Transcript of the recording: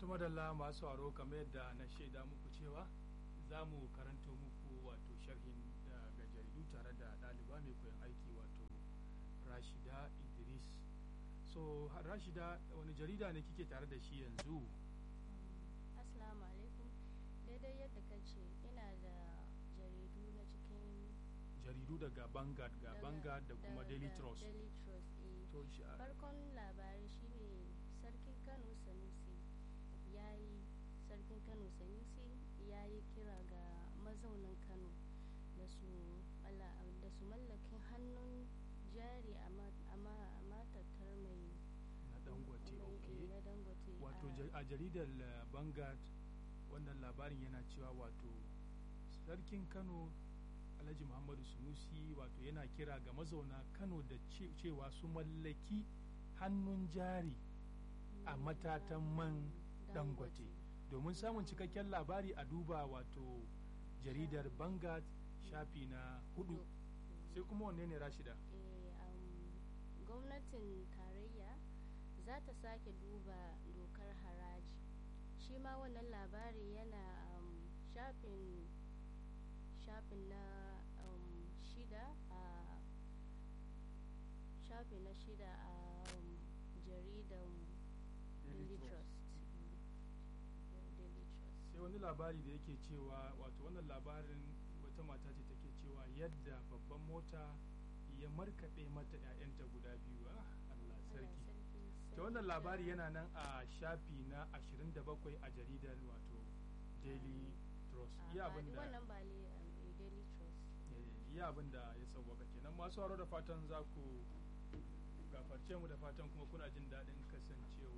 madalla masu aro kamar yadda na shaida muku cewa za mu karanto muku wato sharhin daga jaridu tare da ɗaliba mai koyon aiki wato rashida idris so rashida wani jarida ne kike tare da shi yanzu Assalamu alaikum daidai yadda ka ce ina da jaridu na cikin jaridu daga Vanguard ga daga- Vanguard da kuma daga Daily Trust Daily Trust eh. to shi a- farkon labari shine sarkin kano sanusi ya yi sarkin kano sanusi ya yi kira ga mazaunan kano da su malla- da su mallakin hannun jari a ma- a ma- a matattar mai na dangote mai- okay na dangote wato a- ja- a jaridar uh, Vanguard wannan labarin yana cewa wato sarkin Kano Alhaji Muhammadu Sunusi wato yana kira ga mazauna Kano da ce- cewa su mallaki hannun jari a mai- matatan man dangote domin samun cikakken labari a duba wato jaridar Vanguard shafi na hudu sai kuma wanne ne Rashida Eh, um, gwamnatin tarayya za ta sake duba dokar haraji shi ma wannan labari yana um, shafin shafin na um, shida a shafi na shida a um, jaridan daily trust Mm, daily trust sai wani labari da yake cewa wato wannan labarin wata mata ce take cewa yadda babban mota ya markaɗe mata 'ya'yanta guda biyu ah Allah Allah sarki sarki, ta wannan sarki labari da- yana nan a shafi na 27 a jaridar wato daily trust a, iya ba- abin da wannan ba le- um, daily trust eh, iya abin da ya sauwaka kenan masu haro da fatan za ku gafarce mu da fatan kuma kuna jin daɗin kasancewa